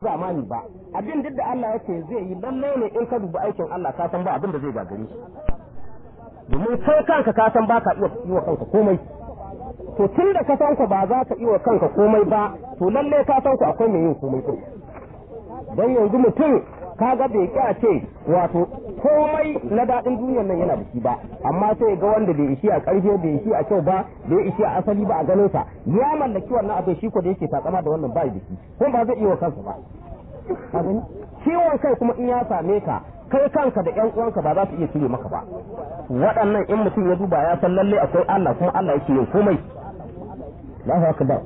zamani ba abin duk da Allah yake zai yi lalle ne in ka dubi aikin Allah ka san ba abin da zai gagare shi domin kai kanka ka san ba ka iya yi wa kanka komai to tun da ka san ku ba za ka yi wa kanka komai ba to lalle ka san ku akwai mai yin komai din dan yanzu mutum kaga bai kya ce wato komai na daɗin duniyar nan yana da shi ba amma sai ga wanda bai ishi a ƙarfe bai ishi a kyau ba bai ishi a asali ba a ganin sa ya mallaki wannan abin shi ko da yake takama da wannan bai da shi ko ba zai iya wa kansa ba ciwon kai kuma in ya same ka kai kanka da ƴan uwanka ba za su iya cire maka ba waɗannan in mutum ya duba ya san lalle akwai Allah kuma Allah yake yin komai Allahu akbar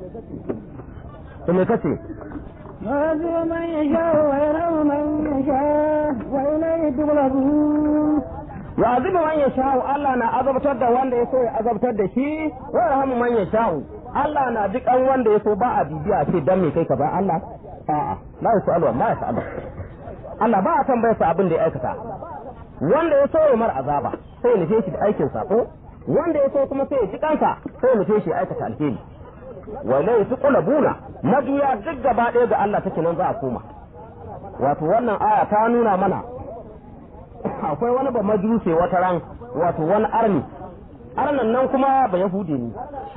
to me kace يعذب من يشاء ويرحم من يشاء وإليه تغلبون يعذب من يشاء Allah na azabtar da wanda ya so ya azabtar da shi wa yarhamu man yasha'u Allah na duk an wanda ya so ba a bibiya ce dan me kai ka ba Allah a'a la yasalu ma yasalu Allah ba a tambayar sa abin da ya aikata wanda ya so ya mar azaba sai ya nufe shi da aikin sako wanda ya so kuma sai ya ji kansa sai ya nufe shi ya aikata alheri walai su buna mabiya duk gaba ɗaya ga Allah take nan za a koma wato wannan aya ta nuna mana akwai wani ba majuse wata ran wato wani arni arnan nan kuma ba yahudi ne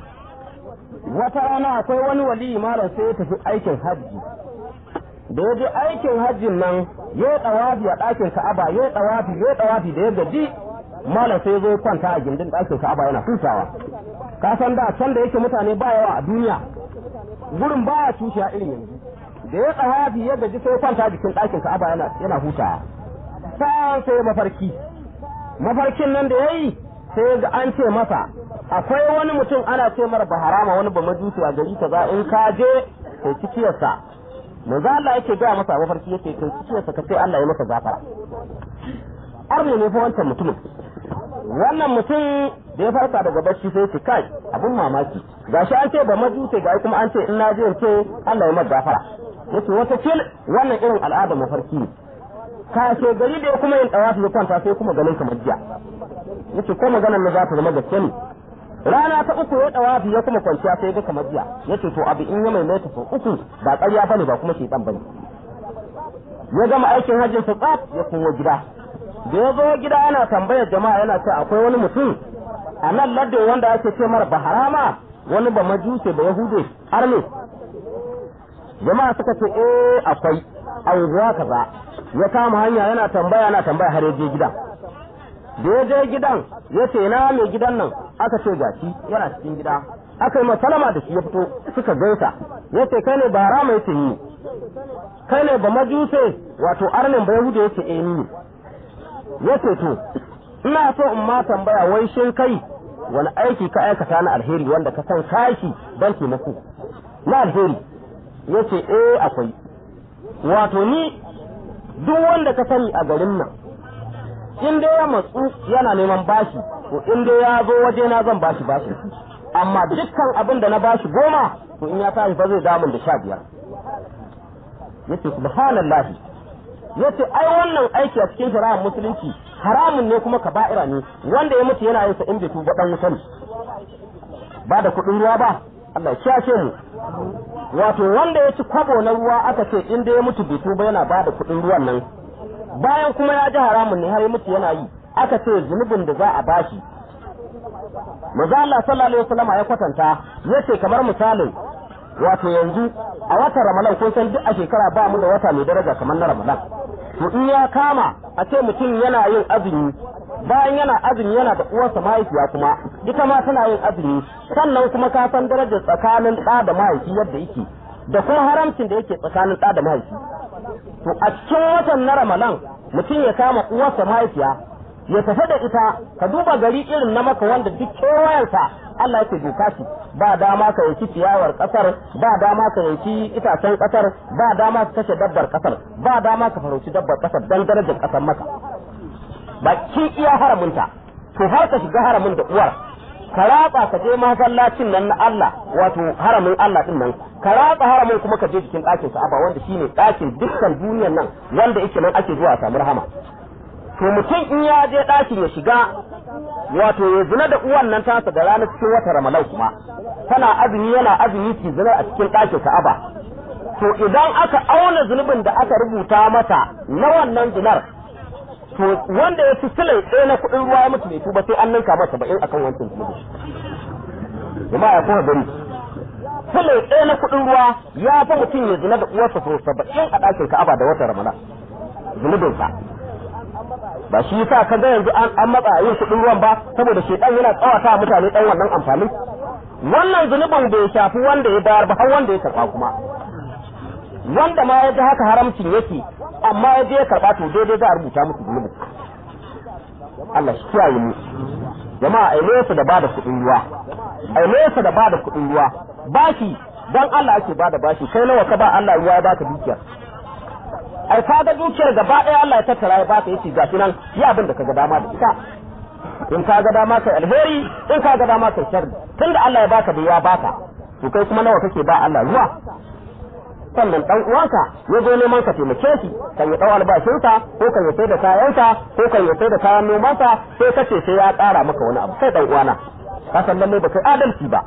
wata rana akwai wani wali malam sai ya tafi aikin hajji da ya je aikin hajjin nan ya yi tsawafi a ɗakin ka'aba ya yi tsawafi ya yi tsawafi da ya gaji malam sai zo kwanta a gindin ɗakin ka'aba yana hutawa ka san da can da yake mutane ba yawa a duniya gurin baya tushiya irin yanzu da ya tsawafi ya gaji sai kwanta jikin ɗakin ka'aba yana yana hutawa sai sai mafarki mafarkin nan da yayi sai ga an ce masa akwai wani mutum ana ce mara baharama wani ba majusi a gari kaza in ka je kai cikiyarsa manzo Allah yake ga masa mafarki yake kai cikiyarsa ka ce Allah ya masa gafara arne ne fa wancan mutumin wannan mutum da ya farka daga bacci sai ce kai abun mamaki gashi an ce ba majuse ga kuma an ce in na je ce Allah ya masa gafara yace wata fil wannan irin al'ada mafarki ne kashe gari da ya kuma yin dawafi ya kwanta sai kuma ganin kamar jiya yace ko maganar na za ta zama gaske ne rana ta uku ya dawafi ya kuma kwanciya sai ga kamar jiya yace to abu in ya maimaita sau uku ba ƙarya bane ba kuma shaitan bane ya gama aikin hajjin sa tsaf ya komo gida da ya zo gida yana tambayar jama'a yana ce akwai wani mutum a nan ladde wanda ake ce mara baharama wani ba majuse ba yahude har ne jama'a suka ce eh akwai anguwa kaza ya kama hanya yana tambaya yana tambaya har ya je gidan da ya je gidan ya ce na mai gidan nan aka ce gashi yana cikin gida aka yi masalama da shi ya fito suka gaisa ya ce kai ne ba rama ya ce ni kai ne ba majuse wato arnin ba yahuda ya ce eh ni ya ce to ina so in ma tambaya wai shin kai wani aiki ka aikata na alheri wanda ka san kashi don taimako na alheri ya ce eh akwai wato ni duk wanda ka sani a garin nan in dai ya matsu yana neman bashi to in dai ya zo waje na zan bashi bashi amma dukkan abin da na bashi goma to in ya tashi fa zai damun da sha biyar yace subhanallah yace ai wannan aiki a cikin shari'ar musulunci haramun ne kuma kaba'ira ne wanda ya mutu yana yin sa in bai tuba dan wuta ne ba da kuɗin ruwa ba Allah ya kiyashe mu wato wanda ya ci kwabo na ruwa aka ce in dai ya mutu bai tuba yana ba da kuɗin ruwan nan bayan kuma ya ji haramun ne har ya mutu yana yi aka ce zunubin da za a bashi maza Allah sallallahu alaihi wasallam ya kwatanta yace kamar misalin wato yanzu a watan Ramadan kun san duk a shekara ba mu da wata mai daraja kamar na Ramadan to in ya kama a ce mutum yana yin azumi bayan yana azumi yana da uwarsa mahaifiya kuma ita ma tana yin azumi sannan kuma ka san darajar tsakanin ɗa da mahaifi yadda yake da kuma haramcin da yake tsakanin ɗa da mahaifi to a cikin watan na ramadan mutum ya kama uwarsa mahaifiya ya tafi da ita ka duba gari irin na maka wanda duk kewayensa Allah yake doka shi ba dama ka yanki ciyawar kasar ba dama ka yanki itacen kasar ba dama ka kashe dabbar kasar ba dama ka farauci dabbar kasar dan darajar kasar maka ba kin iya haramunta to har ka shiga haramin da uwar ka ratsa ka je masallacin nan na Allah wato haramin Allah din nan ka ratsa haramin kuma ka je jikin ɗakin Ka'aba wanda shine ɗakin dukkan duniyar nan wanda yake nan ake zuwa samu rahama to mutum in ya je ɗakin ya shiga wato ya zina da uwan nan tasa da ranar cikin wata Ramadan kuma tana azumi yana azumi ki zina a cikin ɗakin Ka'aba to to idan aka auna zunubin da aka rubuta masa na wannan zinar to wanda ya fi silai ɗaya na kuɗin ruwa ya mutu bai tuba sai an ninka masa ba'in akan wancan zunubin jama'a ya kuma gani silai ɗaya na kuɗin ruwa ya fi mutum ya zina da uwarsa sau saba'in a ɗakin ka'aba da watan ramadan zunubinsa ba shi yasa ka ga yanzu an matsa yin kuɗin ruwan ba saboda shedan yana tsawata mutane ɗan wannan amfani wannan zunubin bai shafi wanda ya bayar ba har wanda ya karɓa kuma wanda ma ya ji haka haramcin yake amma ya je ya karɓa to daidai za a rubuta musu zunubin Allah shi kiyaye mu jama'a ai nesa da bada kuɗin ruwa ai nesa da bada kuɗin ruwa bashi dan Allah ake bada bashi kai nawa ka ba Allah ruwa ya baka dukiyar ai ka ga dukiyar gaba ɗaya Allah ya tattara ya baka yace gashi nan yi abin da kaga dama da ita in ka ga dama kai alheri in ka ga dama kai sharri tunda Allah ya baka da ya baka to kai kuma nawa kake ba Allah ruwa sannan dan uwanka ya zo neman ka taimake shi kan ya dau albashinsa ko kan ya sai da kayansa ko kan ya sai da kayan nomansa sai ka ce sai ya ƙara maka wani abu sai dan uwana ka san lalle ba kai adalci ba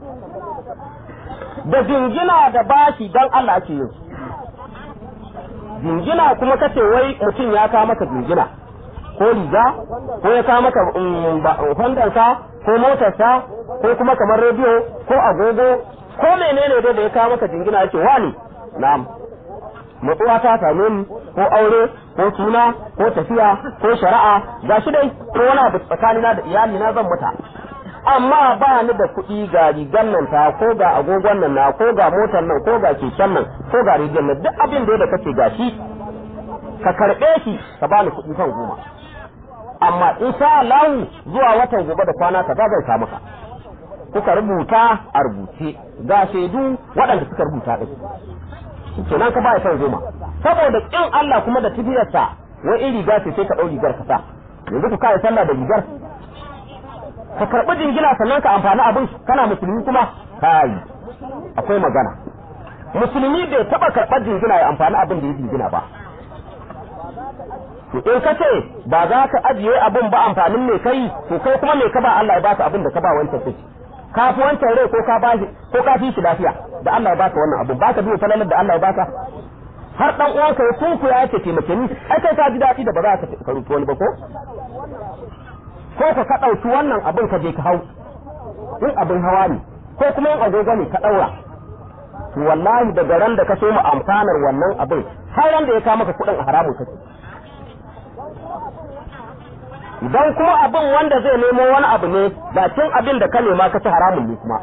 da jingina da bashi dan Allah ake yin jingina kuma kace wai mutum ya kawo maka jingina ko riga ko ya kawo maka hondansa ko motarsa ko kuma kamar rediyo ko agogo ko menene dai da ya kawo maka jingina yake wani na'am matsuwa ta same ni ko aure ko suna ko tafiya ko shari'a ga shi dai ko wani abu tsakanina da iyali na zan muta amma ba ni da kuɗi ga rigar nan ta ko ga agogon nan na ko ga motar nan ko ga keken nan ko ga rigar nan duk abin da kace ga shi ka karɓe shi ka bani kuɗi kan goma amma in sha Allah zuwa watan gobe da kwana ka zan sa maka kuka rubuta a rubuce ga shaidu waɗanda suka rubuta ɗin kenan ka ba ya son goma saboda kin Allah kuma da tafiyarsa wai in riga ce sai ka ɗau rigar ka sa yanzu ku kai sallah da rigar ka karɓi jingina sannan ka amfani abin kana musulmi kuma kai akwai magana musulmi bai taɓa karɓar jingina ya amfani abin da ya jingina ba in ka ce ba za ka ajiye abin ba amfanin mai kai to kai kuma mai ka ba Allah ya baka abin da ka ba wancan sai ka fi wancan rai ko ka ba ko ka fi shi lafiya da Allah ya baka wannan abin baka biyo falalar da Allah ya baka har dan uwanka ya kunku ya ce taimake ni ai kai ka ji daɗi da ba za ka karuta wani ba ko ko ka ka ɗauki wannan abin ka je ka hau in abin hawa ne ko kuma in agogo ne ka ɗaura to wallahi daga ran da ka so mu amfanar wannan abin har ran da ya kawo maka kuɗin a haramun kake idan kuma abin wanda zai nemo wani abu ne bakin abin da ka nema ka ci haramun ne kuma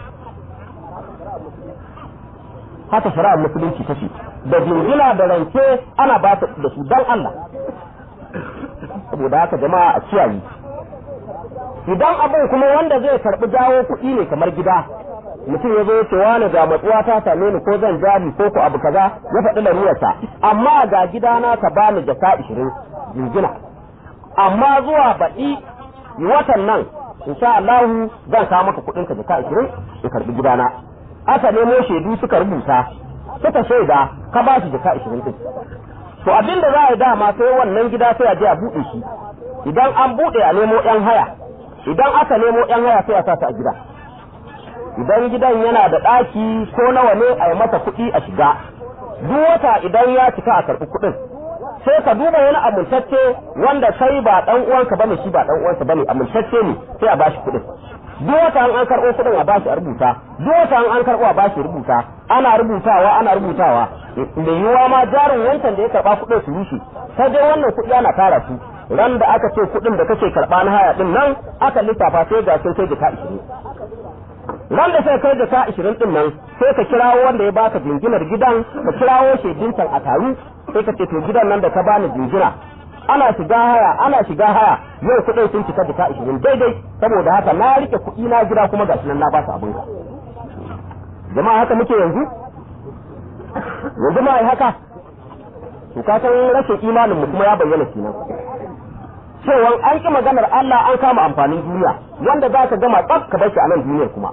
haka shari'ar musulunci take da jingina da rance ana ba da su dan Allah saboda haka jama'a a kiyaye idan abin kuma wanda zai karbi jawo kuɗi ne kamar gida mutum ya zo ya ce wani ga matsuwa ta same ni ko zan jari ko ku abu kaza ya faɗi larurarsa amma ga gidana ka bani jaka ishirin jingina amma zuwa baɗi watan nan insha Allah zan kawo maka kuɗin ka jaka 20 in karbi gidana aka nemo shaidu suka rubuta suka shaida ka ba shi jaka 20 din to abin da za a yi dama sai wannan gida sai a je a buɗe shi idan an buɗe a nemo yan haya idan aka nemo yan haya sai a sa ta a gida idan gidan yana da ɗaki ko nawa ne a yi masa kuɗi a shiga duk wata idan ya cika a karɓi kuɗin sai ka duba wani amintacce wanda kai ba dan uwanka bane shi ba dan uwansa bane amintacce ne sai a bashi kuɗin duk wata an an karɓo kuɗin a bashi a rubuta duk wata an an karɓo a bashi rubuta ana rubutawa ana rubutawa da yiwuwa ma jarin wancan da ya karɓa kuɗin su rushe sai dai wannan kuɗi ana tara su ran da aka ce kuɗin da kake karɓa na haya din nan aka lissafa sai ga sai sai da ka ishirin ran da sai kai da ka ishirin din nan sai ka kirawo wanda ya baka jinginar gidan ka kirawo shaidintan a taru sai ka ce to gidan nan da ka bani jingina ana shiga haya ana shiga haya yau kuɗin sun cika da ka ishirin daidai saboda haka na rike kuɗi na gida kuma gashi nan na ba su abin ka jama'a haka muke yanzu yanzu ma ai haka to ka san rashin imanin mu kuma ya bayyana kenan cewa an ki maganar Allah an kama amfanin duniya wanda za ka gama tsaf ka bar shi a nan duniyar kuma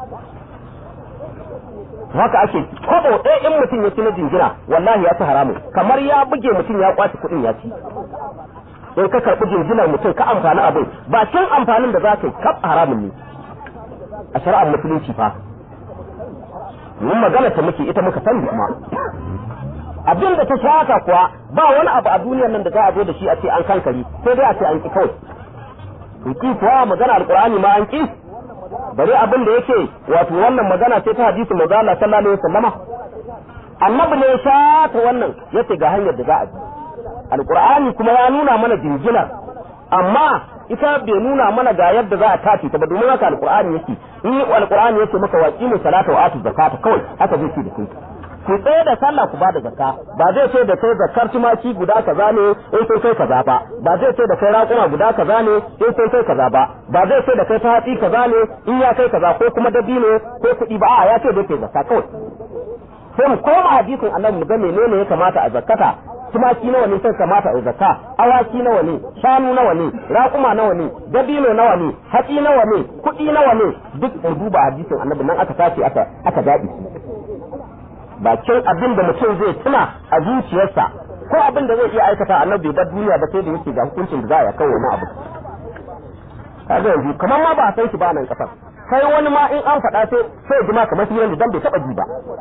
haka ake kobo ɗaya in mutum ya ci na jingina wallahi ya ci haramu kamar ya buge mutum ya kwace kuɗin ya ci in ka karɓi jinginar mutum ka amfani abin bakin amfanin da za ka yi kaf haramun ne a shari'ar musulunci fa mun magana ta muke ita muka sani kuma abin da ta shaka kuwa ba wani abu a duniyar nan da za a zo da shi a ce an kankari sai dai a ce an ki kawai to ki kuwa magana alqur'ani ma an ki bari abin da yake wato wannan magana ce ta hadisi manzo Allah sallallahu alaihi wasallama annabi ne ya shata wannan yace ga hanyar da za a bi alqur'ani kuma ya nuna mana jinginar amma ita bai nuna mana ga yadda za a tace ta ba domin haka alqur'ani yake in alqur'ani yake maka waqimu salata wa atu zakata kawai haka zai ce da kai ku tsaye da sallah ku bada zakka ba zai ce da kai zakkar tumaki guda kaza ne in sai kai kaza ba ba zai ce da kai raƙuma guda kaza ne in sai kai kaza ba ba zai ce da kai ta hatsi kaza ne in ya kai kaza ko kuma dabino ko kuɗi ba a ya ce da kai zakka kawai sai mu koma hadisin annabi mu ga menene ya kamata a zakkata tumaki nawa ne sai kamata a zakka awaki nawa ne shanu nawa ne raƙuma nawa ne dabino nawa ne hatsi nawa ne kuɗi nawa ne duk mu duba hadisin annabi nan aka tace aka aka daɗi bakin abin da mutum zai tuna a zuciyarsa ko abin da zai iya aikata annabi bai duniya ba sai da yake ga hukuncin da za a kawo wani abu kaga yanzu kamar ma ba a san shi ba nan kasar sai wani ma in an faɗa sai sai ji ma kamar shi dan bai taɓa ji ba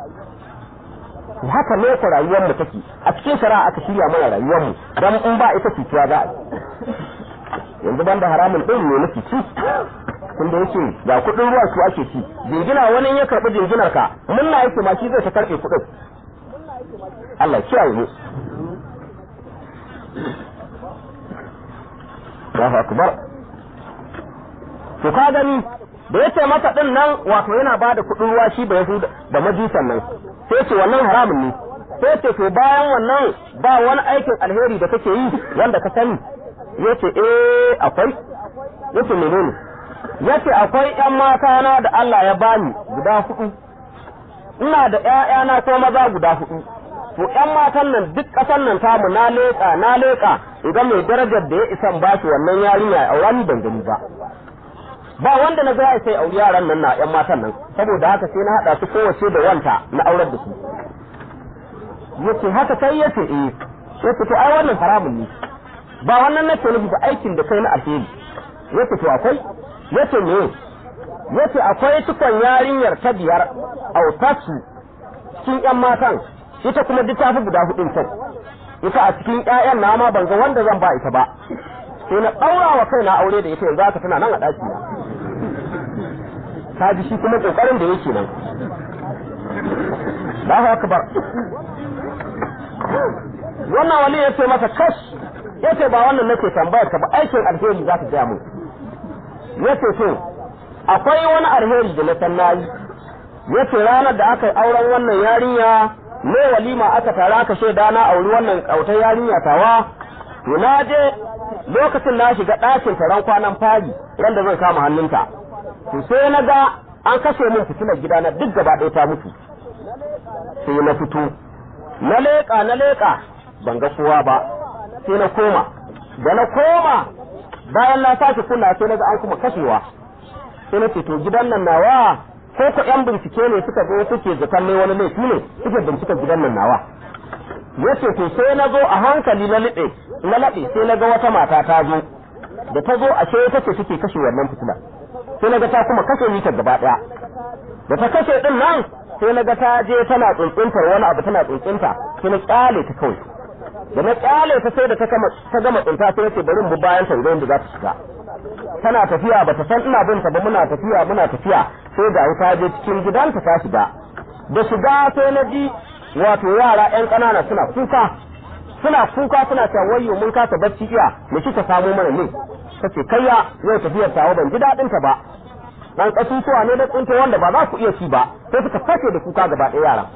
haka ne ku rayuwar mu take a cikin shari'a aka shirya mana rayuwar mu dan in ba ita cutuwa za a yi yanzu banda haramun din ne nufi ci kun da yake ga kudin ruwa su ake ci jingina wani ya karbi jinginar ka munna yake ma shi zai ta karbe kudin Allah kiyaye mu Allahu akbar to ka gani da yace masa din nan wato yana bada kudin ruwa shi ba yahuda da majusan nan sai ce wannan haramun ne sai ce to bayan wannan ba wani aikin alheri da kake yi wanda ka sani yace eh akwai yace menene yace akwai ƴan mata na da Allah ya bani guda hudu ina da ƴaƴana ko maza guda hudu to ƴan matan nan duk ƙasar nan tamu na leƙa na leƙa idan mai darajar da ya isan ba shi wannan yarinya ya aura ni ban gani ba ba wanda na ga sai auri yaran nan na ƴan matan nan saboda haka sai na hada su kowace da wanta na aurar da su yace haka sai yace eh yace to ai wannan haramun ne ba wannan nake nufi ba aikin da kai na alheri yace to akwai yace me yace akwai tukon yarinyar ta biyar autasu cikin ƴan matan ita kuma duk ta fi guda hudun kyau ita a cikin ƴaƴan na ma ban ga wanda zan ba ita ba sai na ɗaura wa kaina aure da ita yanzu haka tana nan a ɗaki na ta ji shi kuma ƙoƙarin da yake nan Allahu akbar wannan wali ya ce masa kash ya ce ba wannan nake tambayar ka ba aikin alheri za ka gaya mu ya ce to akwai wani alheri da na san nayi ya ce ranar da aka yi auren wannan yarinya ne walima aka tara aka shaida na auri wannan kautar yarinya tawa to na je lokacin na shiga ɗakin taron kwanan fari ran da zan kama hannunta to sai na ga an kashe min fitilar gida na duk gaba ɗaya ta mutu sai na fito na leƙa na leƙa ban ga kowa ba sai na koma da na koma bayan na sake kula sai na ga an kuma kashewa sai na ce to gidan nan nawa ko ko yan bincike ne suka zo suke zakan ne wani laifi ne suke bincika gidan nan nawa yace to sai na zo a hankali na liɓe na laɓe sai na ga wata mata ta zo da ta zo ashe ita ce take kashe wannan fitila sai na ga ta kuma kashe ni ta gaba ɗaya da ta kashe din nan sai na ga ta je tana tsuntsuntar wani abu tana tsuntsunta sai na kyale ta kawai da na kyale ta sai da ta gama tsunta sai ce bari mu bayan ta idan da za ta shiga tana tafiya ba ta san ina bin ta ba muna tafiya muna tafiya sai ga ta je cikin gidanta ta shiga da shiga sai na ji wato yara yan ƙanana suna kuka suna kuka suna cewa wayyo mun kasa bacci iya mu kika samu mana ne kace kayya yau tafiyar tawo ban ji dadin ta ba dan kasusuwa ne da tsinto wanda ba za ku iya ci ba sai suka fashe da kuka gaba ɗaya yaran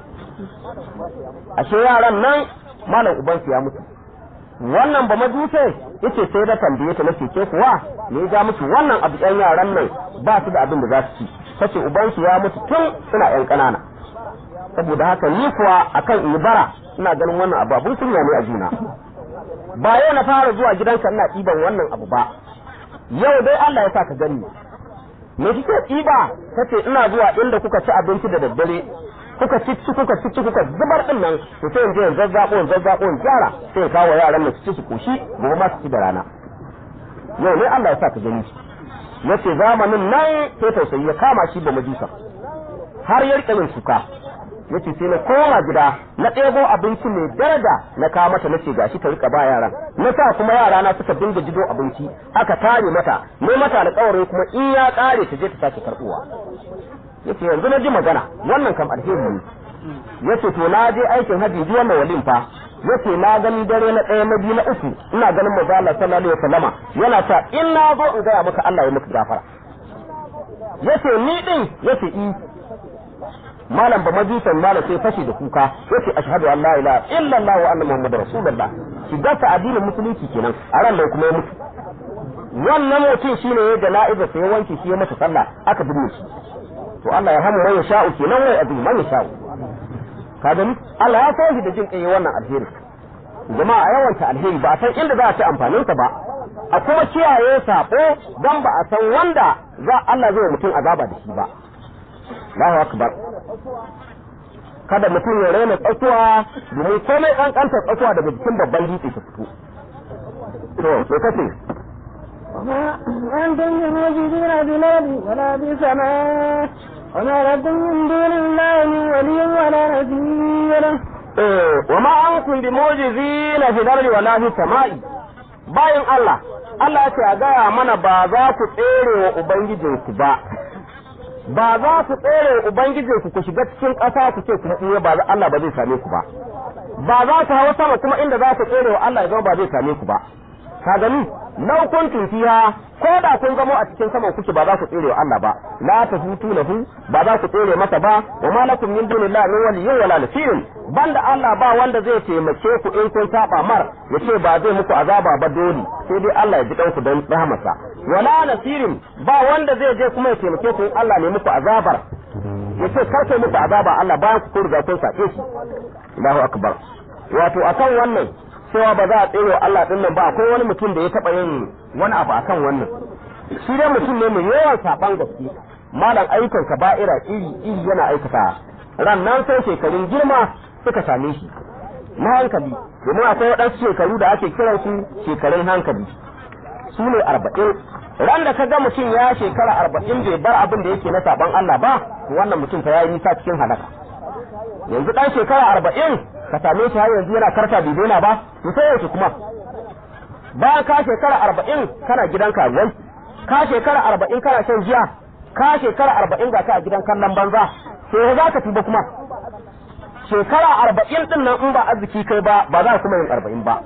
ashe yaran nan malam ubansu ya mutu wannan ba majuse yace sai da tambaye ta nace ke kuwa me ya mutu wannan abu yan yaran nan ba su da abin da za su ci tace ubansu ya mutu tun suna yan ƙanana saboda haka ni kuwa akan ibara ina ganin wannan abu abun kunya ne a juna ba yau na fara zuwa gidanka ina ɗiban wannan abu ba yau dai Allah ya sa ka gani me kike ɗiba tace ina zuwa inda kuka ci abinci da daddare kuka cici kuka cici kuka zubar din nan to sai in je in zazzabo in zazzabo in gyara sai in kawo yaran mu su ci su koshi gobe ma su ci da rana yau ne Allah ya sa ka gani yace zamanin nan sai tausayi ya kama shi ba majusa har ya rika yin suka yace sai na koma gida na ɗebo abinci mai daraja na kawo mata nace gashi ta rika ba yaran na sa kuma yara na suka dinga jido abinci aka tare mata ne mata alƙawarin kuma in ya ƙare ta je ta sake karɓuwa yace yanzu na ji magana wannan kam alheri ne yace to na je aikin haji ji wannan walin fa yace na gani dare na ɗaya na biyu na uku ina ganin manzo Allah sallallahu alaihi wasallama yana ta in na zo in gaya maka Allah ya maka gafara yace ni din yace i malam ba majusan malam sai fashi da kuka yace ashhadu an la ilaha illa Allah wa anna muhammadar rasulullah shiga ta addinin musulunci kenan a ran da kuma ya mutu wannan mutum shine ya jana'iza sai wanke shi ya masa sallah aka binne shi to Allah ya hamu man yasha'u kenan wai azu man yasha'u ka gani Allah ya so shi da jin kai wannan alheri jama'a a yawanta alheri ba a san inda za a ci amfanin sa ba a kuma kiyaye sako dan ba a san wanda za Allah zai mutum azaba da shi ba Allahu akbar kada mutum ya raina tsakuwa domin komai kankanta tsakuwa daga jikin babban dutse ta fito to me kace أنتم بموجودين بالأرض ولا بالسماء وما لكم من دون الله من ولي ولا نذير wa ma ankum bi mujizina fi dardi wala fi samai bayan Allah Allah ya ce a gaya mana ba za ku tsere wa ubangijinku ba ba za ku tsere wa ubangijinku ku shiga cikin ƙasa ku ce kuma iya ba Allah ba zai same ku ba ba za ku hawa sama kuma inda za ku tsere wa Allah ya zama ba zai same ku ba ka gani lau kuntum fiha ko da kun zamo a cikin saman kuke ba za ku tsere wa Allah ba la tafutu lahu ba za ku tsere masa ba wa ma lakum min dunillahi min waliyyin wala nasirin banda Allah ba wanda zai taimake ku in kun saba mar yace ba zai muku azaba ba dole sai dai Allah ya ji kanku don rahmarsa wala nasirin ba wanda zai je kuma ya taimake ku in Allah ne muku azabar yace kar kai muku azaba Allah bayan ku riga kun sake shi Allahu akbar wato akan wannan cewa ba za a tsere Allah din nan ba akwai wani mutum da ya taba yin wani abu akan wannan shi dai mutum ne mai yawan saban gaske malam ayyukan kaba'ira iri iri yana aikata ran nan sai shekarun girma suka same shi na hankali domin akwai waɗansu shekaru da ake kiran su shekarun hankali su ne arba'in ran da ka ga mutum ya shekara arba'in bai bar abin da yake na saban Allah ba wannan mutum fa ya yi nisa cikin halaka yanzu ɗan shekara arba'in ka same shi har yanzu yana karta bai daina ba to sai yaushe kuma bayan ka shekara arba'in kana gidan karuwai ka shekara arba'in kana shan giya ka shekara arba'in ga ka a gidan kallon banza sai za ka tuba kuma shekara arba'in din nan in ba arziki kai ba ba za kuma yin arba'in ba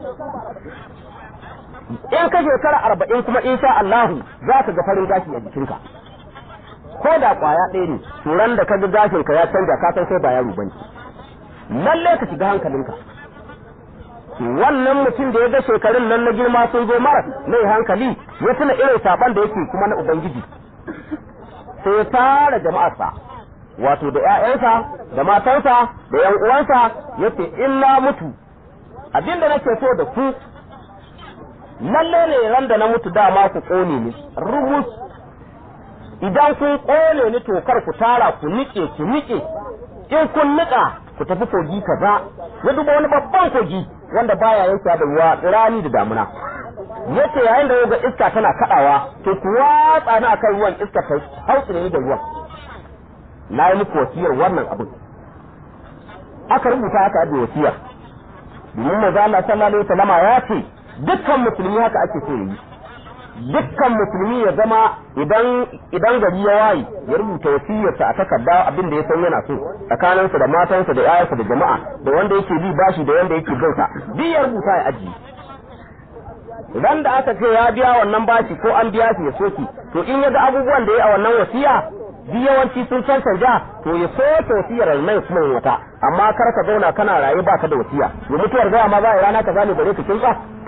in ka shekara arba'in kuma insha Allahu za ka ga farin gashi a jikinka ko da kwaya ɗaya ne turan da ka ga gashinka ya canja ka san sai ba yaro bane lalle ka shiga hankalinka wannan mutum da ya ga shekarun nan na girma sun zo mara mai hankali ya tuna irin saban da yake kuma na ubangiji sai ya tara jama'arsa wato da ƴaƴansa da matansa da ƴan uwansa yace in na mutu abinda nake so da ku lalle ne ran da na mutu dama ku kone ni rumus idan kun kone ni to kar ku tara ku nike ku nike in kun nika ku tafi kogi kaza ya duba wani babban kogi wanda baya yanke da ruwa rani da damuna yace yayin da ga iska tana kadawa to ku watsa ni akan ruwan iska ta hausa ne da ruwan na yi muku wasiyar wannan abin aka rubuta aka da wasiya domin manzo Allah sallallahu alaihi wasallam ya ce dukkan musulmi haka ake so yi dukkan musulmi ya zama idan idan gari ya waye ya rubuta wasiyarsa a takarda abin da ya san yana so tsakaninsa da matansa da yayansa da jama'a da wanda yake bi bashi da wanda yake binsa duk ya rubuta ya ajiye idan da aka ce ya biya wannan bashi ko an biya shi ya soki to in ya ga abubuwan da ya a wannan wasiya duk yawanci sun cancanja to ya soke wasiyar mai kuma wata amma kar ka zauna kana raye baka da wasiya ya mutuwar gaya ma za a rana ka zane bare ka kinsa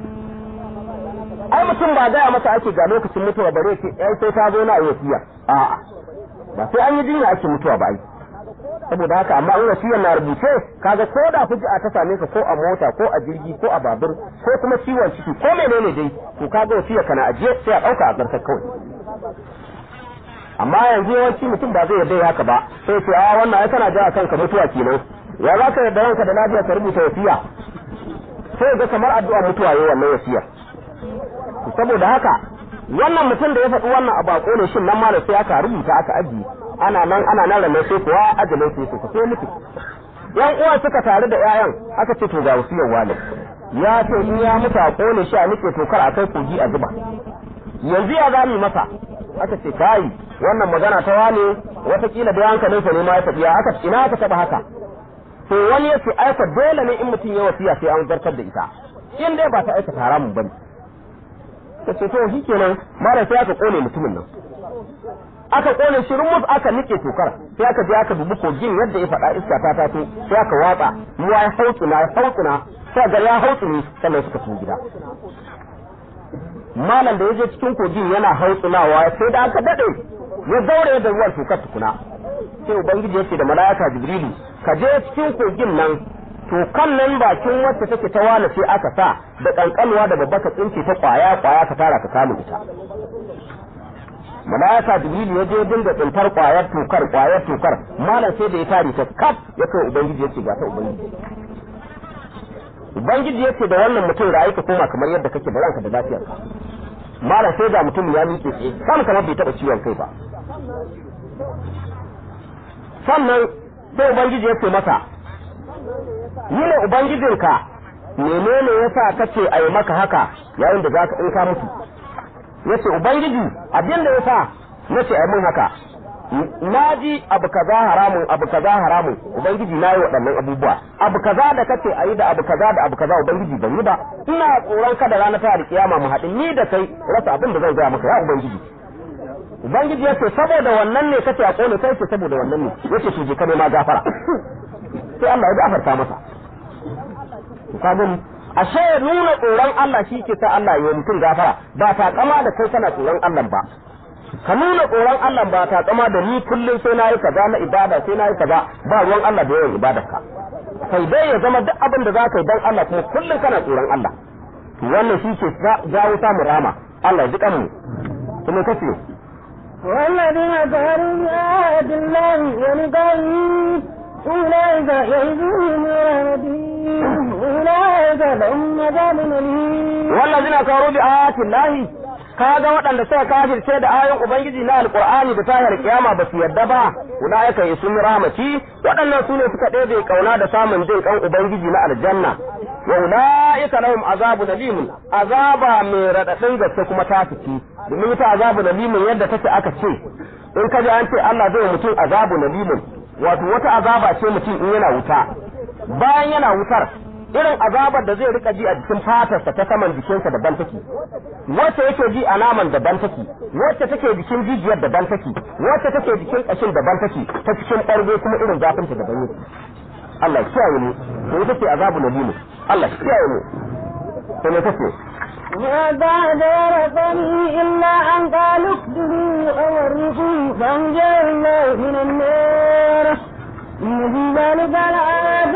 ai mutum ba gaya masa ake ga lokacin mutuwa bare ce ai sai ta zo na wasiya a'a ba sai an yi jinya ake mutuwa ba ai saboda haka amma in wasiyar na rubuce kaga ko da fuji'a ta same ka ko a mota ko a jirgi ko a babur ko kuma ciwon ciki ko menene dai to kaga wasiyar kana ajiye sai a dauka a garkar kawai amma yanzu yawanci mutum ba zai yarda haka ba sai ce a wannan ai kana ja kanka mutuwa kenan ya za ka yarda ranka da lafiya ka rubuta wasiya sai ga kamar addu'a mutuwa yayin wannan wasiyar saboda haka wannan mutum da ya faɗi wannan a bako ne shin nan ma da sai aka rubuta aka aji ana nan ana nan ranar sai kuwa ajalin sai su sai mutu yan uwan suka tare da ƴaƴan aka ce to ga wasiyar wani ya ce in ya mutu a kone shi a nike tokar a kai kogi a zuba yanzu ya zami masa aka ce kai wannan magana ta wane watakila da hankalinsa ne ma ya tafiya aka ina aka taba haka to wani yace aika dole ne in mutum ya wasiya sai an zartar da ita in dai ba ta aika haramun bane ta ce to shikenan mara sai aka kone mutumin nan aka kone shi rumus aka nike tokar sai aka je aka dubi kogin yadda ya faɗa iska ta tato sai aka watsa ruwa ya hautsuna ya hautsuna sai ga ya hautsuni sannan suka tafi gida malam da ya je cikin kogin yana hautsunawa sai da aka dade ya daure da ruwan tokar tukuna sai ubangiji yace da mala'ika jibrilu ka je cikin kogin nan to kan nan bakin wacce take ta wala sai aka sa da kankanuwa da babba ka tsince ta kwaya kwaya ka tara ka kama ita mala'ika jibrilu ya je dinga tsintar kwayar tokar kwayar tokar malam sai da ya tare ta kaf ya kai ubangiji yace ga ta ubangiji ubangiji yace da wannan mutum ra'ayi ka koma kamar yadda kake da ranka da lafiyarka malam sai da mutum ya miƙe tsaye kan kamar bai taɓa ciwon kai ba sannan sai ubangiji ya ce masa ni ne ubangijinka menene yasa kace a yi maka haka yayin da zaka in ka mutu yace ubangiji abin da yasa nace a yi min haka na ji abu kaza haramun abu kaza haramun ubangiji na yi waɗannan abubuwa abu kaza da kace a yi da abu kaza da abu kaza ubangiji ban yi ba ina tsoron kada ranar ta kiyama mu haɗin ni da kai rasa abin da zan gaya maka ya ubangiji ubangiji ya ce saboda wannan ne kace a kone kai ce saboda wannan ne yace to je ka ma gafara sai Allah ya gafarta masa ka gani ashe nuna tsoron Allah shi ke sa Allah ya mutum gafara ba ta kama da kai kana tsoron Allah ba ka nuna tsoron Allah ba ta kama da ni kullum sai nayi kaza na ibada sai nayi kaza ba ruwan Allah da yawan ibadarka sai dai ya zama duk abin da zaka yi dan Allah kuma kullum kana tsoron Allah wannan shi ke jawo samun rama Allah ya ji kanmu kuma kace والذين كفروا بآيات الله ولقائه أولئك يئسون من رحمته أولئك لهم عذاب أليم والذين كفروا بآيات الله kaga waɗanda suka kafirce da ayoyin ubangiji na alqur'ani da tahir kiyama ba su yadda ba ulaika yasun rahmati waɗannan su ne suka ɗebe kauna da samun jin kan ubangiji na aljanna wa ulaika lahum azabu nalimun azaba mai radadin gaske kuma ta fice domin ita azabu nalimun yadda take aka ce in kaji an ce Allah zai mutum azabu nalimun wato wata azaba ce mutum in yana wuta bayan yana wutar irin azabar da zai rika ji a jikin fatarsa ta saman jikinsa daban take wacce yake ji a naman daban take wacce take jikin jijiyar daban take wacce take jikin kashin daban take ta cikin ɓargo kuma irin zafinta daban yake Allah ya kiyaye mu to ita ce azabu nabimu Allah ya kiyaye mu to me take ما بعد ورثني إلا أن قالوا اكتبوا أو ورثوا فأنجاه الله من النار إن في ذلك لآيات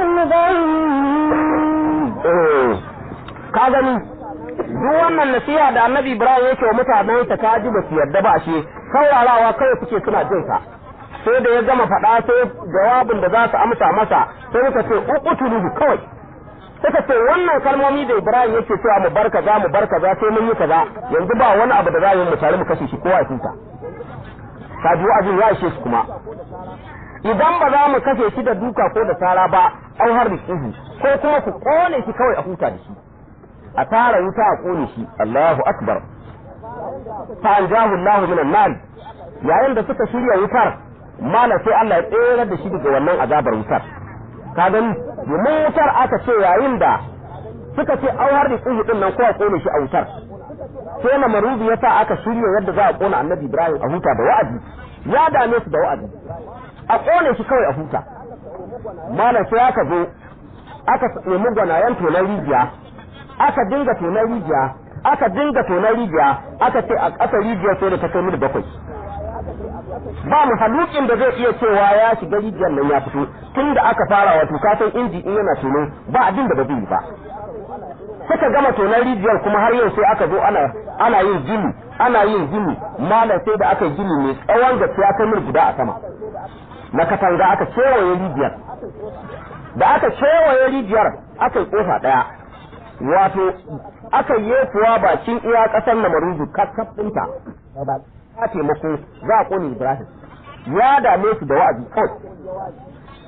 لقوم ka gani duk wannan nasiha da annabi ibrahim yake wa mutanen ta ka ji ba su yarda ba shi saurarawa kawai suke suna jin sa sai da ya gama faɗa sai jawabin da za su amsa masa sai muka ce uqtuluhu kawai suka ce wannan kalmomi da ibrahim yake cewa mu bar kaza mu bar kaza sai mun yi kaza yanzu ba wani abu da za mu tare mu kashe shi kowa ya huta ka ji wa'azin ya ishe su kuma idan ba za mu kashe shi da duka ko da tara ba au har rikihu ko kuma ku kone shi kawai a huta da shi a tara wuta a kone shi Allahu akbar fa anjahu Allahu minan nar yayin da suka shirya wutar mala sai Allah ya tsere da shi daga wannan azabar wutar ka gani domin wutar aka ce yayin da suka ce au har rikihu din nan ko a kone shi a wutar sai na marubi yasa aka shirya yadda za a kona annabi Ibrahim a huta da wa'azi ya dame su da wa'azi a kone shi kawai a huta malam sai aka zo aka nemi gwanayen tonar rijiya aka dinga tonar rijiya aka dinga tonar rijiya aka ce a ƙasa rijiyar sai da ta kai mil bakwai ba mu halukin da zai iya cewa ya shiga rijiyar nan ya fito tun da aka fara wato kasan inji in yana tono ba abin da ba zai yi ba suka gama tonar rijiyar kuma har yau sai aka zo ana ana yin gini ana yin gini malam sai da aka yi gini mai tsawon gaske ya kai mil guda a sama na katanga aka kewaye rijiyar da aka kewaye rijiyar aka yi kofa daya wato aka yi kuwa bakin iya kasar na maruzu kakkaf ɗinta ta taimako za a kone ibrahim ya dame su da wa'azi kawai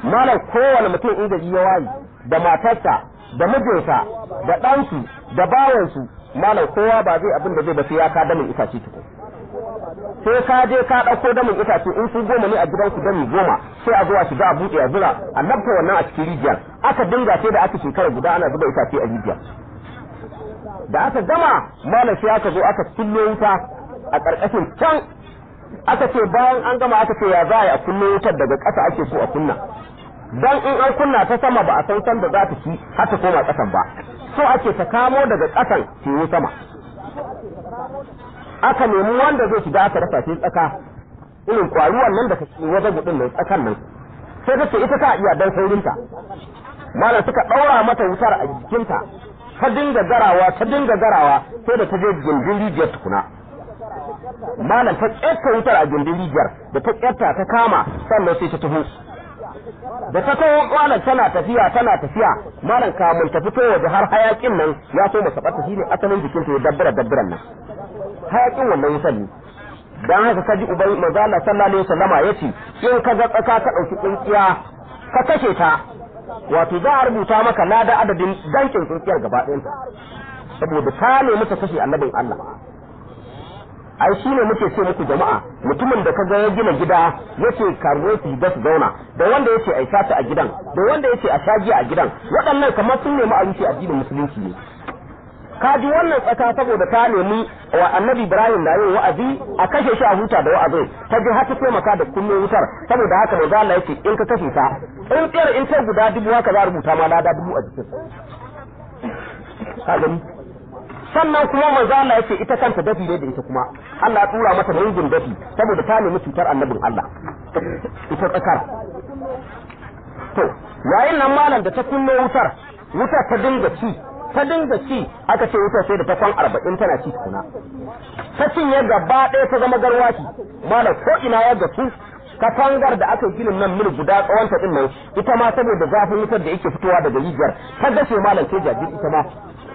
malam kowane mutum in gari ya wayi da matarsa da mijinsa da ɗansu da bawansu malam kowa ba zai abin da zai ba sai ya ka damin itace tuku sai ka je ka ɗauko damin itace in su goma ne a gidanku dami goma sai a zo a shiga a buɗe a zura a labta wannan a cikin rijiyar aka dinga sai da aka shekara guda ana zuba itace a rijiyar da aka gama malam sai aka zo aka kullo wuta a ƙarƙashin can aka ce bayan an gama aka ce ya za a yi a kullo wutar daga ƙasa ake so a kunna dan in an kunna ta sama ba a san san da za ta ci har ta koma ƙasan ba so ake ta kamo daga ƙasan ciwo sama aka nemi wanda zai shiga aka rasa sai tsaka irin kwaruwan nan da ka ci wajen gudun nan tsakan nan sai ta ce ita ta iya dan saurinta malam suka ɗaura mata wutar a jikinta ta dinga garawa ta dinga garawa sai da ta je gindin rijiyar tukuna malam ta ƙetta wutar a gindin rijiyar da ta ƙetta ta kama sannan sai ta taho da ta kawo malam tana tafiya tana tafiya malam kamun ta fito waje har hayakin nan ya so masa bata shine asalin jikin ta ya dabbara dabbaran nan hayakin wannan wutar ne dan haka kaji ubai manzo Allah sallallahu alaihi wasallama yace in ka ga tsaka ka dauki tsintsiya ka kashe ta wato za a rubuta maka lada adadin dankin tsintsiyar gaba ɗayanta saboda ta nemi ta kashe annabin Allah ai shi ne muke ce muku jama'a mutumin da kaga ya gina gida yace karuwai su da su zauna da wanda yace ai sata a gidan da wanda yace a shagiya a gidan waɗannan kamar sun nemi a rushe addinin musulunci ne ka ji wannan tsaka saboda ta nemi wa annabi ibrahim da yin wa'azi a kashe shi a huta da wa'azin ta ji har ta taimaka da kunne wutar saboda haka manzo Allah yace in ka kashe ta in tsayar in ta guda dubu haka za a rubuta ma lada dubu a jikin ka gani sannan kuma manzo Allah yace ita kanta dafi ne da ita kuma Allah ya tura mata ringin dafi saboda ta nemi cutar annabin Allah ita tsakar to yayin nan malam da ta kunno wutar wutar ta dinga ci ta dinga ci aka ce wutar sai da ta kwan arba'in tana ci tukuna ta cinye gaba ɗaya ta zama garwashi malam ko ina ya gasu katangar da aka ginin nan mil guda tsawonta din nan ita ma saboda zafin wutar da yake fitowa daga rijiyar ta gashe malam sai jajir ita ma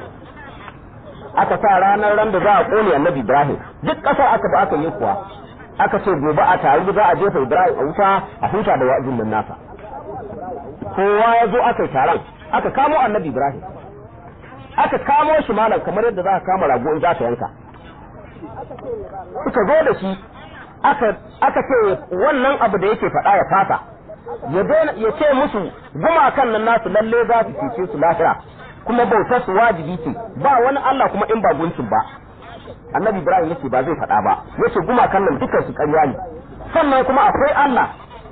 aka sa ranar ran da za a kone annabi Ibrahim duk ƙasar aka ba aka yi kuwa aka ce gobe a taru za a jefa Ibrahim a wuta a huta da wa'azin nan nasa kowa ya zo aka yi taron aka kamo annabi Ibrahim aka kamo shi malam kamar yadda za ka kama rago in za ka yanka suka zo da shi aka aka ce wannan abu da yake faɗa ya fata ya ya ce musu gumakan nan nasu lalle za su cece su lahira kuma bautar su wajibi ce ba wani Allah kuma in ba guncin ba annabi ibrahim yace ba zai faɗa ba yace gumakan nan dukkan su ƙarya ne sannan kuma akwai Allah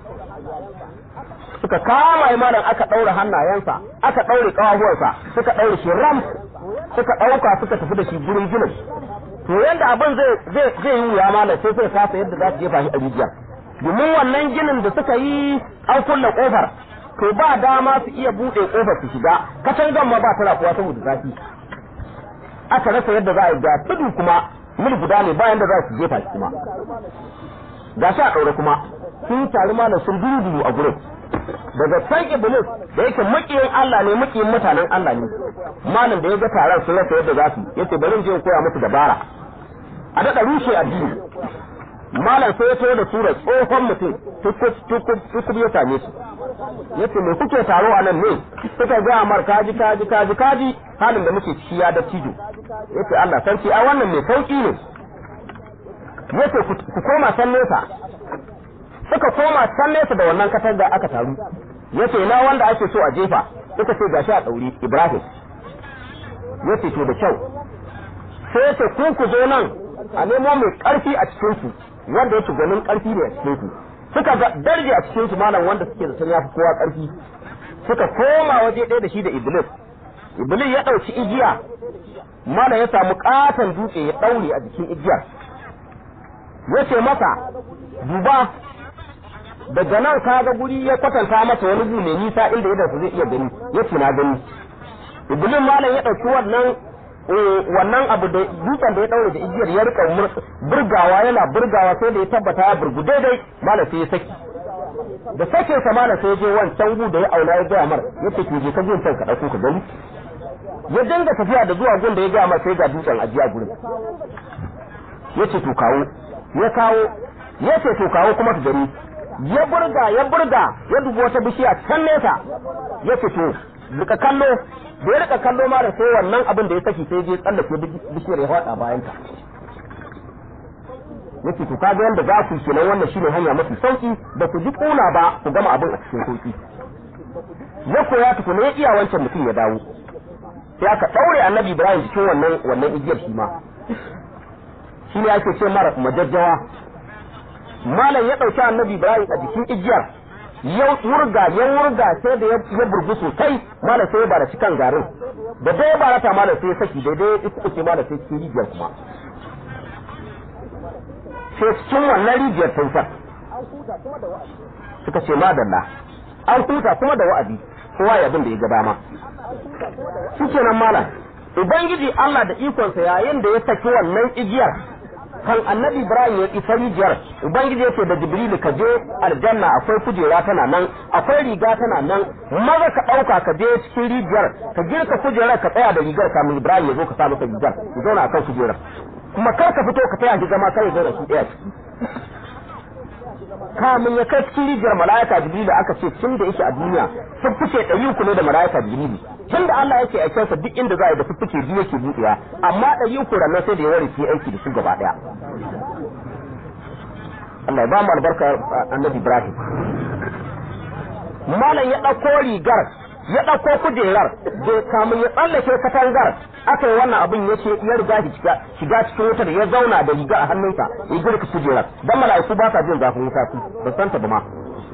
suka kama imanin aka ɗaure hannayensa aka ɗaure ƙawahuwarsa suka ɗaure shi ram suka ɗauka suka tafi da shi gurin ginin to yanda abin zai zai yi wuya malam sai sai kasa yadda za su jefa shi a rijiyar domin wannan ginin da suka yi an kulle kofar to ba dama su iya buɗe kofar su shiga katangan ma ba ta rafuwa saboda zafi aka rasa yadda za a yi ga tudu kuma mil guda ne bayan da za su jefa shi kuma ga shi a ɗaure kuma sun taru malam sun dudu a gurin daga san iblis da yake makiyin Allah ne makiyin mutanen Allah ne malam da ya ga taron sun rasa yadda za su yace bari je koya musu dabara a daɗa rushe addini malam sai ya taho da sura tsohon mutum tukub ya same su yace me kuke taro a nan ne suka ga amar kaji kaji kaji kaji halin da muke ciki ya dattijo yace Allah sarki a wannan mai sauki ne yace ku koma san nesa suka koma can nesa da wannan katanga aka taru yace ina wanda ake so a jefa suka ce gashi a ɗauri Ibrahim yace to da kyau sai yace ku ku zo nan a nemo mai ƙarfi a cikin su wanda yake ganin ƙarfi ne a cikin su suka ga darje a cikin su malam wanda suke zaton yafi kowa ƙarfi suka koma waje ɗaya da shi da Iblis Iblis ya ɗauki igiya malam ya samu ƙaton dutse ya ɗaure a jikin igiyar yace masa duba daga nan ka ga guri ya kwatanta masa wani gu mai nisa inda idan zai iya gani yace na gani iblis malam ya dauki wannan wannan abu da dutsen da ya daure da igiyar ya rika burgawa yana burgawa sai da ya tabbata ya burgu daidai malam sai ya saki da sake sa malam sai ya je wancan gu da ya auna ya gaya mar yace ki je ka je can ka dauko ka gani ya dinga tafiya da zuwa gun da ya gaya mar sai ga dutsen ajiya gurin yace to kawo ya kawo yace to kawo kuma ka gani ya burga ya burga ya dubi wata bishiya can nesa ya fito rika kallo da ya rika kallo ma da sai wannan abin da ya saki sai je tsallake bishiyar ya faɗa bayan ta yake to kaga yanda za ku kenan wannan shine hanya mafi sauki da ku ji kuna ba ku gama abin a cikin sauki ya koya tukuna ya iya wancan mutum ya dawo sai aka daure annabi ibrahim cikin wannan wannan igiyar shi ma shi ne ake ce mara majajjawa malam ya dauki annabi ibrahim a jikin igiyar ya wurga ya wurga sai da ya burgu sosai malam sai ya bara cikin garin da dai ya barata malam sai ya saki daidai ya ce malam sai cikin rijiyar kuma sai cikin wannan rijiyar tausar suka ce madalla an huta kuma da wa'azi kowa ya bin da ya ga dama shikenan malam ubangiji Allah da ikonsa yayin da ya saki wannan igiyar kan annabi Ibrahim ya isa rijiyar ubangiji yake da Jibril ka je aljanna akwai kujera tana nan akwai riga tana nan maza ka dauka ka je cikin rijiyar ka girka kujerar ka tsaya da rigar kamin Ibrahim ya zo ka sa maka rigar ya zauna akan kujerar kuma kar ka fito ka taya ki zama kai zo da shi daya ciki kamun ya kai cikin rijiyar mala'ika jibrilu aka ce tun da yake a duniya fuffuke ɗari uku ne da mala'ika jibrilu tun da Allah yake aikensa duk inda za a yi da fuffuke biyu yake buɗewa amma ɗari uku ranar sai da ya ware aiki da su gaba ɗaya Allah ya ba mu albarka annabi Ibrahim malam ya ɗauko rigar ya ɗauko kujerar da kamun ya tsallake katangar aka yi wannan abin ya ce ya riga shiga cikin wutar ya zauna da riga a hannunsa ya girka kujerar dan mala'iku ba sa jin zafin wuta su ba san ta ba ma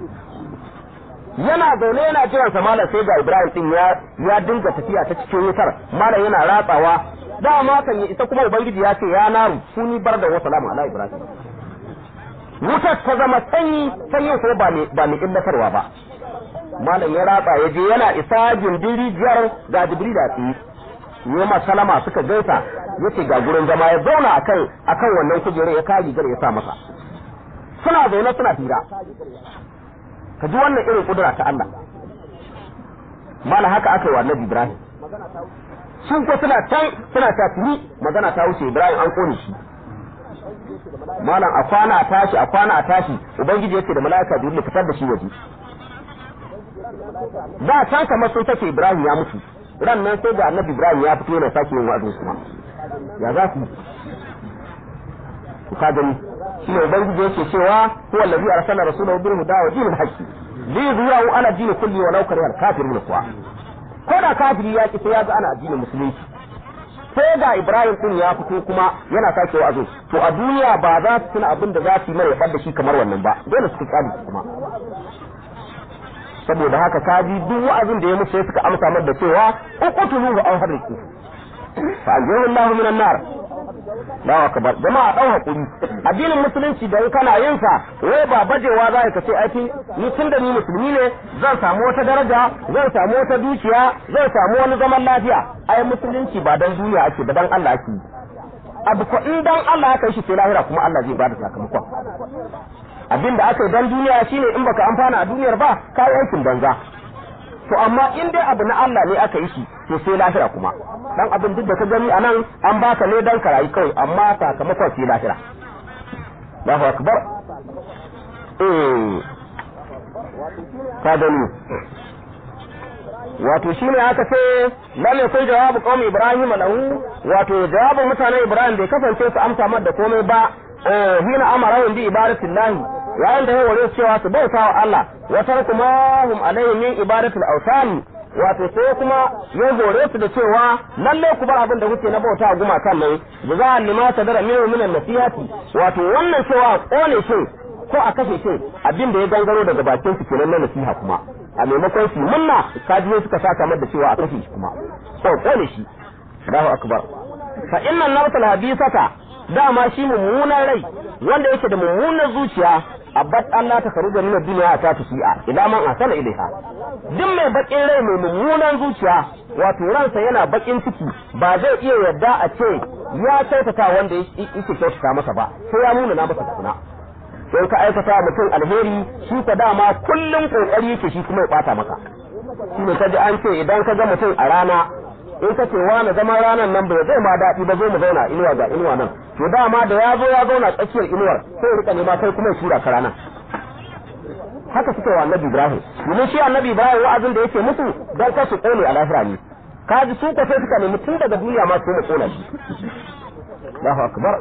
yana zaune yana jiran sa malam sai ga Ibrahim din ya ya dinga tafiya ta cikin wutar malam yana ratsawa dama kan ya isa kuma ubangiji ya ce ya naru suni bar da wa salamu ala Ibrahim wutar ta zama sanyi sanyin ko ba ne ba ne illatarwa ba malam ya ratsa ya je yana isa gindin rijiyar ga jibril da tsaye yi ma salama suka gaisa yace ga gurin zama ya zauna akan akan wannan kujerar ya kaji gar ya sa masa suna zaune suna hira ka ji wannan irin kudura ta Allah malam haka aka yi wa annabi Ibrahim sun ko suna can suna ta tuni magana ta wuce Ibrahim an kone shi malam a kwana a tashi a kwana a tashi ubangiji yace da mala'ika jibril fitar da shi waje da can kamar sun take Ibrahim ya mutu ran nan sai da annabi Ibrahim ya fito yana sake yin wa'azin kuma ya za su ka gani shi ne ubangiji yake cewa huwa allazi arsala rasulahu bil huda wa dinil haqqi li yuzhiru ala din kulli wa law kariha al kafirun kuwa ko da kafiri ya ki sai ya ga ana addinin musulunci sai da Ibrahim din ya fito kuma yana sake wa'azin to a duniya ba za su tuna abin da za su yi mara ya da shi kamar wannan ba dole su kyale kuma saboda haka kaji duk wa'azin da ya musu sai suka amsa mar da cewa uqtulu wa anhariku fa ajiru Allah minan nar Allahu akbar jama'a dau hakuri addinin musulunci da kana yin sa wai ba bajewa za ka ce ai ni tun da ni musulmi ne zan samu wata daraja zan samu wata dukiya zan samu wani zaman lafiya ai musulunci ba dan duniya ake ba dan Allah ake abu ko in dan Allah ya kai shi sai lahira kuma Allah zai bada sakamakon abin da aka yi dan duniya shine in baka amfana a duniyar ba ka yi aikin banza to amma in dai abu na Allah ne aka yi shi to sai lahira kuma dan abin duk da ka gani anan an baka ne dan karayi kawai amma sakamakon sai lahira Allahu akbar eh ka gani wato shine aka ce lam yakun jawabu qaumi ibrahim lahu wato jawabin mutanen ibrahim bai kasance su amsa mar da komai ba hina amara bi ibadatillahi yayin da ya ware cewa su bauta wa Allah wa tarkuma hum alayhi min ibadatil awsan wato sai kuma ya hore su da cewa lalle ku bar abin da kuke na bauta gumakan nan da za a lima sadara min min nasihati wato wannan cewa kone shi ko a kashe shi abin da ya gangaro daga bakin su kenan na nasiha kuma a maimakon su munna kaji suka saka mar da cewa a kashe shi kuma ko kone shi Allahu akbar fa inna nafsal habisata dama shi mummunan rai wanda yake da mummunan zuciya abbat Allah ta faru da nuna duniya ta tafiya idan man asala ilaiha duk mai bakin rai mai mummunan zuciya wato ransa yana bakin ciki ba zai iya yarda a ce ya kyautata wanda yake kyautata masa ba sai ya nuna na masa tukuna sai ka aikata mutum alheri shi ka dama kullum kokari yake shi kuma ya bata maka shi ne kaji an ce idan ka ga mutum a rana in ka ce wani zaman ranar nan bai zai ma daɗi ba zo mu zauna inuwa ga inuwa nan to dama da ya zo ya zauna tsakiyar inuwar sai rika nema kai kuma ya shura ka ranar haka suka wa annabi Ibrahim domin shi annabi Ibrahim wa'azin da yake musu dan kasu kone a lahira ne kaji su ko sai suka nemi tun daga duniya ma su mu kona shi Allahu akbar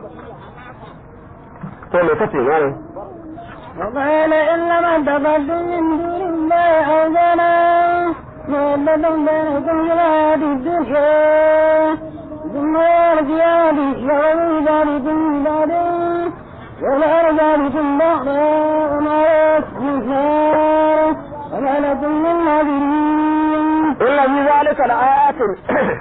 to me kace ne وقال إنما اتخذتم من دون الله أوثانا مودة بينكم في الحياة الدنيا ثم يرجع يوم ذلكم بعد ولا ذلكم بعد وما يكفي وما لكم من ناظرين inna fi zalika laayatin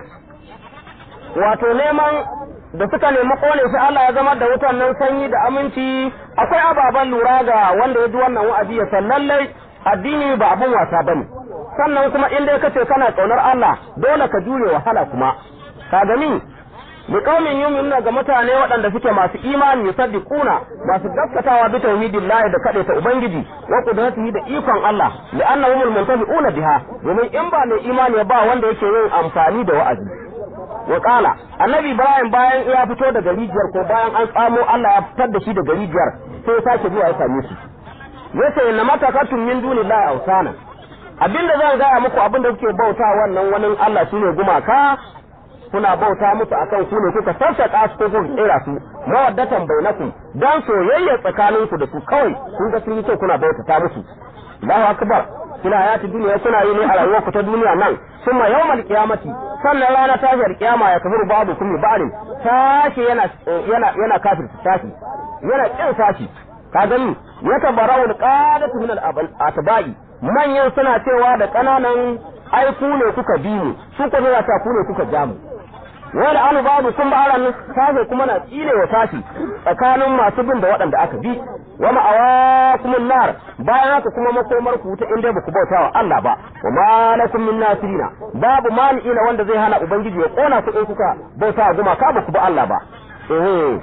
wato neman da suka nemi kone shi Allah ya zama da wutan nan sanyi da aminci akwai ababen lura ga wanda ya ji wannan wa'azi ya san lallai addini ba abun wasa bane sannan kuma in dai kace kana kaunar Allah dole ka jure wahala kuma ka gani bi qaumin yu'minuna ga mutane waɗanda suke masu imani yusaddiquna masu gaskatawa bi tauhidillahi da kade ta ubangiji wa qudratihi da ikon Allah li'annahum muntafi'una biha domin in ba mai imani ba wanda yake yin amfani da wa'azi wa qala annabi ibrahim bayan ya fito daga rijiyar ko bayan an tsamo Allah ya fitar da shi daga rijiyar sai ya sake zuwa ya same su yace inna matakatun min dunillahi awsana abinda zan gaya muku abinda kuke bauta wannan wani Allah shine gumaka kuna bauta musu akan ku ne kuka sassaka su ko kuka tsira su mawaddatan bainakum dan soyayya tsakanin ku da su kawai kun ga sun yi kyau kuna bauta ta musu Allahu akbar kina hayati duniya kuna yi ne a rayuwar ku ta duniya nan summa yawmal qiyamati sannan rana tashiyar kiyama ya kafir babu kulli ba'din tashi yana yana yana kafir tashi yana kin sashi ka gani ya tabarau alqadatu min al-atba'i manyan suna cewa da kananan ai ku ne kuka bi mu su ko ne ta ku ne kuka ja mu wani anu babu kun ba nan tashi kuma na tsile wa tashi tsakanin masu bin da waɗanda aka bi wa ma'awa kuma nar bayan haka kuma makomar ku ta inda ba ku bauta wa Allah ba wa ma lakum min nasirina babu mani'ina wanda zai hana ubangiji ya kona ku in kuka bauta wa gumaka ba ku ba Allah ba eh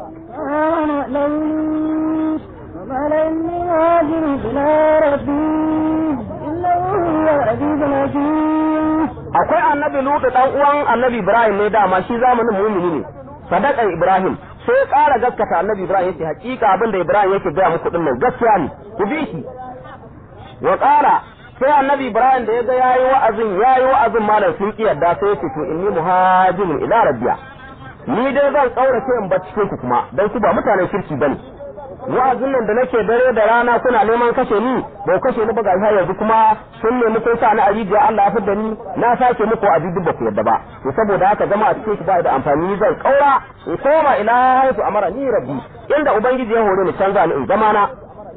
آمن لوني وقال إني مهاجر إلى ربي إنه هو العزيز الحكيم akwai annabi lutu dan uwan annabi ibrahim ne dama shi zamanin mumini ne sadakan ibrahim sai ya ƙara gaskata annabi ibrahim yace hakika abin da ibrahim yake gaya muku din nan gaskiya ne ku bi shi wa ƙara sai annabi ibrahim da ya ga yayi wa'azin yayi wa'azin malam sun ki yadda sai yace to inni muhajirun ila rabbiya ni dai zan kaurace in bar cikin ku kuma dan su ba mutanen kirki bane wa'azin nan da nake dare da rana kuna neman kashe ni ba ku kashe ni ba ga yanzu kuma sun nemi kun sa ni a rijiya Allah ya fidda ni na sake muku a duk ba ku yadda ba to saboda haka zama a cikin ku ba da amfani ni zan kaura in koma ila haifu amara ni rabbi inda ubangiji ya hore ni canza ni in zama na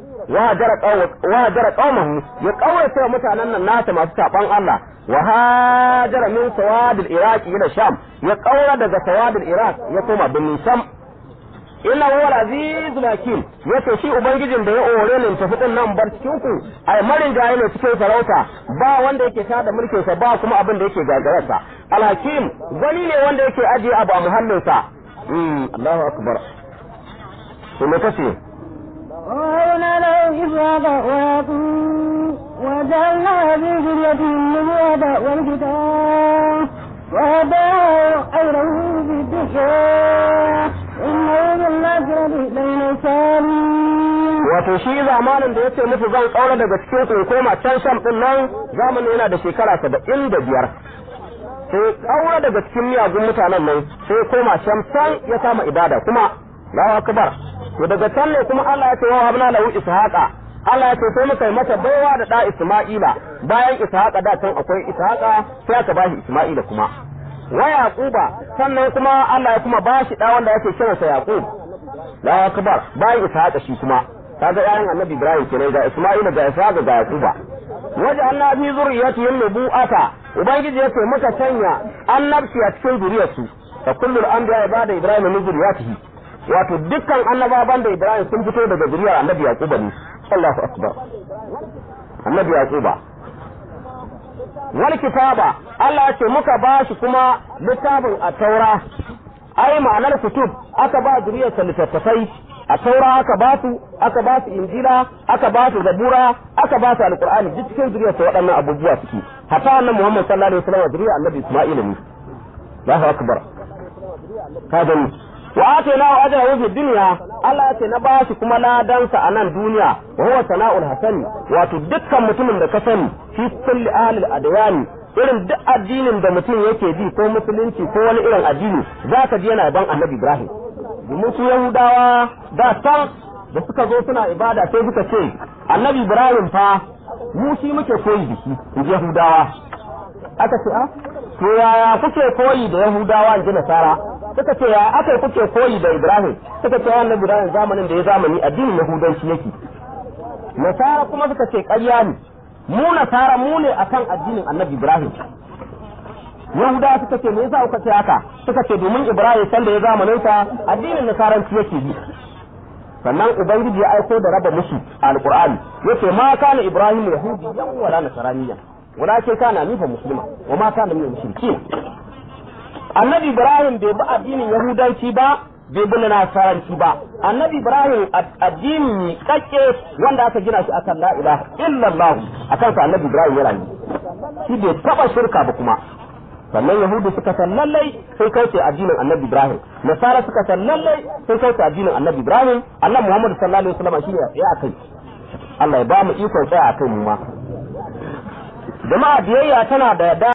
wa hajara qaumahu ya kaurace wa mutanen nan nasa masu saban Allah wa hajara min sawadil iraq ila sham ya kaura daga sawadil iraq ya koma birnin sham inna huwa al-azizul hakim yace shi ubangijin da ya ore ni tafi din nan bar cikin ku ai marin gaye ne cikin sarauta ba wanda yake tada mulkin sa ba kuma abin da yake gagararsa al-hakim gani ne wanda yake ajiye abu a muhallin sa mm Allahu akbar to me kace وهبنا له إسحاق ويعقوب وجعلنا في ذريته النبوة والكتاب وهداه غيره بالدشاء إنه بالآخرة لمن الصالحين wato shi zamanin da yace musu zan kaura daga cikin ku koma can sham din nan zamanin yana da shekara saba'in da biyar sai kaura daga cikin miyagun mutanen nan sai koma sham san ya kama ibada kuma Allahu akbar to daga can ne kuma Allah ya ce wa habna lahu ishaqa Allah ya ce sai muka yi mata baiwa da da Isma'ila bayan ishaqa da can akwai ishaqa sai aka bashi Isma'ila kuma wa yaquba sannan kuma Allah ya kuma bashi da wanda yake kiransa yaqub Allahu akbar bayan ishaqa shi kuma kaga yayin annabi Ibrahim kenan ga Isma'ila ga ishaqa ga yaquba waje Allah fi zuriyatihim nubu'ata ubangiji yace muka sanya annabci a cikin zuriyarsu fa kullul anbiya ibada Ibrahim min zuriyatihi wato dukkan annabawan da Ibrahim sun fito daga zuriyar annabi Yaquba ne Allahu akbar annabi Yaquba wal kitaba Allah ya ce muka ba shi kuma littafin a taura ai ma'anar kutub aka ba zuriyarsa littattafai a taura aka ba su aka ba su injila aka ba su zabura aka ba su alqur'ani duk cikin zuriyarsa waɗannan abubuwa suke hatta annabi Muhammad sallallahu alaihi wasallam zuriyar annabi Isma'il ne Allahu akbar ka gani wa atayna wa ajrahu fi dunya Allah ya ce na ba shi kuma ladansa a nan duniya wa huwa sana'ul hasani wato dukkan mutumin da ka sani fi kulli ahlil adyani irin duk addinin da mutum yake bi ko musulunci ko wani irin addini za ka ji yana ban annabi Ibrahim domin su Yahudawa da can da suka zo suna ibada sai suka ce annabi Ibrahim fa mu shi muke koyi da shi in ji Yahudawa aka ce a to yaya kuke koyi da Yahudawa in ji Nasara suka ce ya aka kuke koyi da Ibrahim suka ce annabi Ibrahim zamanin da ya zamani addinin Yahudanci yake Nasara kuma suka ce ƙarya ne mu Nasara mu ne akan addinin annabi Ibrahim Yahudawa suka ce me yasa kuka ce haka suka ce domin Ibrahim san da ya zamanin sa addinin Nasaranci yake bi sannan ubangiji ya aiko da raba musu alqur'ani yace ma kana Ibrahim yahudiyyan wala nasraniyyan walakin kana nifa muslima wa ma kana min mushrikin annabi ibrahim bai bi addinin yahudanci ba bai bi nasaranci ba annabi ibrahim addini kakke wanda aka gina shi akan la ilaha illallah akan sa annabi ibrahim ya rayu shi bai taba shirka ba kuma sannan yahudu suka san lallai sun kauce addinin annabi ibrahim nasara suka san lallai sun kauce addinin annabi ibrahim annabi muhammad sallallahu alaihi wasallam shine ya tsaya akai Allah ya ba mu ikon tsaya akai mu ma jama'a biyayya tana da